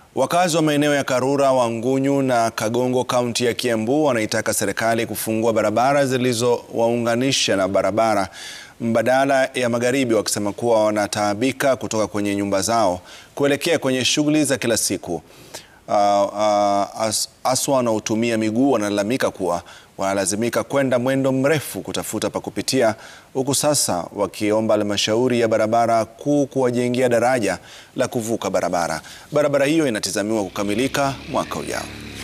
Wakazi wa maeneo ya Karura, Wangunyu na Kagongo kaunti ya Kiambu wanaitaka serikali kufungua barabara zilizowaunganisha na barabara mbadala ya magharibi, wakisema kuwa wanataabika kutoka kwenye nyumba zao kuelekea kwenye shughuli za kila siku. Uh, uh, as, aswa wanaotumia miguu wanalalamika kuwa wanalazimika kwenda mwendo mrefu kutafuta pa kupitia, huku sasa wakiomba halmashauri ya barabara kuu kuwajengea daraja la kuvuka barabara. Barabara hiyo inatazamiwa kukamilika mwaka ujao.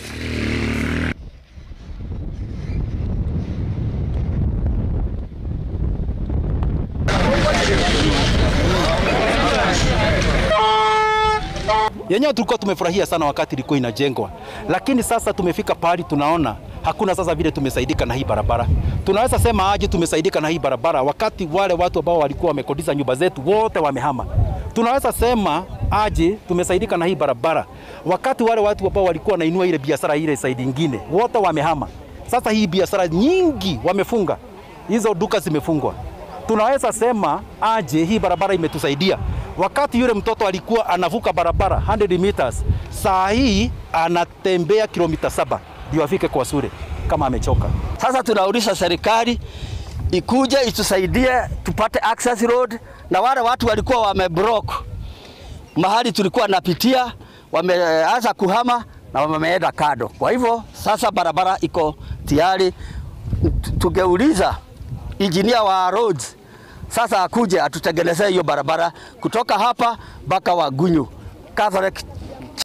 yenyewe tulikuwa tumefurahia sana wakati ilikuwa inajengwa, lakini sasa tumefika pahali tunaona hakuna sasa vile tumesaidika na hii barabara. Tunaweza sema aje tumesaidika na hii barabara wakati wale watu ambao walikuwa wamekodisha nyumba zetu wote wamehama? Tunaweza sema aje tumesaidika na hii barabara wakati wale watu ambao walikuwa wanainua ile biashara ile saidi ingine wote wamehama? Sasa hii biashara nyingi wamefunga, hizo duka zimefungwa. Tunaweza sema aje hii barabara imetusaidia wakati yule mtoto alikuwa anavuka barabara 100 meters, saa hii anatembea kilomita saba ndio afike kwa shule kama amechoka. Sasa tunauliza serikali ikuje itusaidie tupate access road, na wale watu walikuwa wameblock mahali tulikuwa napitia, wameanza kuhama na wameenda kado. Kwa hivyo sasa barabara iko tayari. Tungeuliza injinia wa roads sasa akuje atutengenezee hiyo barabara kutoka hapa mpaka Wangunyu Catholic